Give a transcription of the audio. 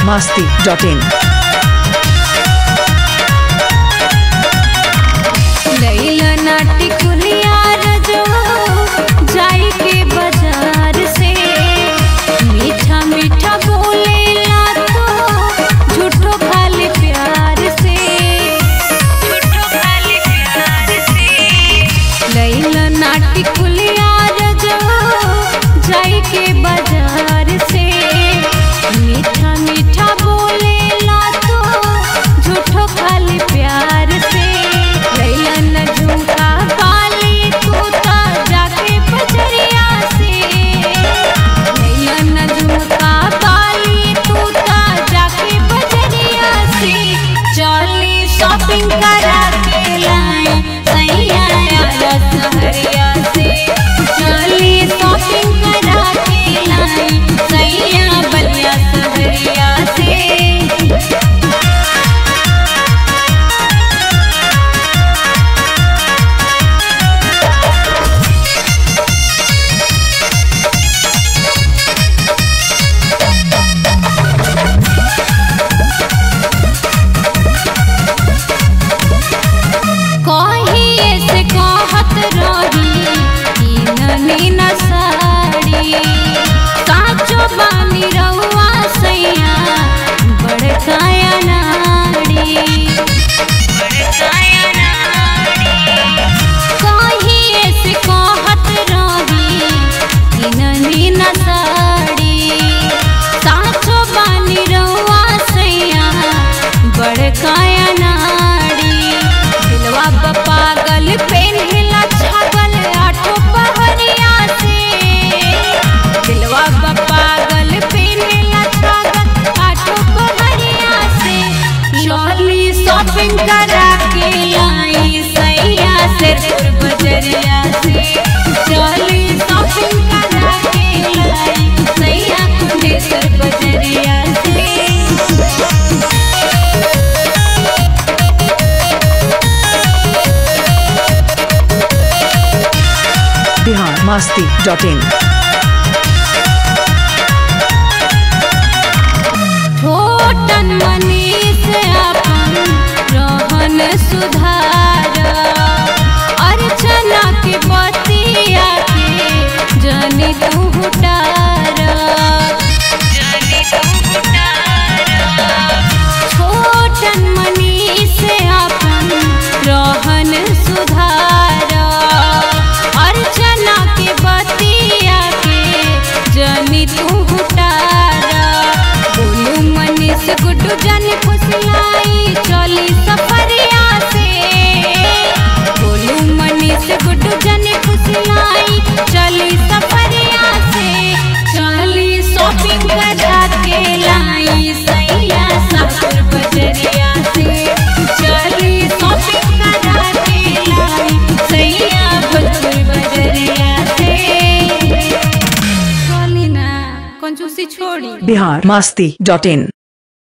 masti.in. लैला नाटी कुलिया रजो जाई के बाजार से मीठा मीठा बोलेला तो झूठो खाली प्यार से झूठो खाली प्यार से लैला नाटी कुलिया रजो जाई के बाजार से मीठा मीठा बोलेला तो झूठो खाली प्यार से लैला न झुमका काली तूता जाके बजरिया से लैला न झुमका काली तूता जाके बजरिया से चली शॉपिंग करा के लाई सैया आया सहरिया से चली शॉपिंग करा के लाई सैया बलिया सहरिया से कहिए से कहत रही कि ननी न साड़ी काचो बानी रउआ सैया बड़काया नाड़ी कहिए से कहत रही कि ननी न साड़ी काचो बानी रउआ सैया बड़काया नाड़ी दिलवा ब पागल पेन्हिला छागल आठो पहरिया से दिलवा ब पागल पेन्हिला छागल आठो पहरिया से चली शॉपिंग करा के आई सैया सिर बजरिया से चली शॉपिंग करा के लाई सैया कुंडेसर बजरिया से Bihar masti.in. छोटन मनीष अपन रहन सुधार अर्चना के बतिया के जनी तू हुटार छोटन मनीष अपन रहन सुधार अर्चना के बतिया के जनी तू हुटार बोलू मनीष गुड्डू जन फुसलाई चली सफरिया से बोलू मनीष गुड्डू जन फुसलाई चली सफरिया से चली शॉपिंग करा के लाई सैया सासुर बजरिया से चली शॉपिंग करा के लाई सैया भोजपुर बजरिया से चली ना कंजूसी छोड़ी Bihar masti.in.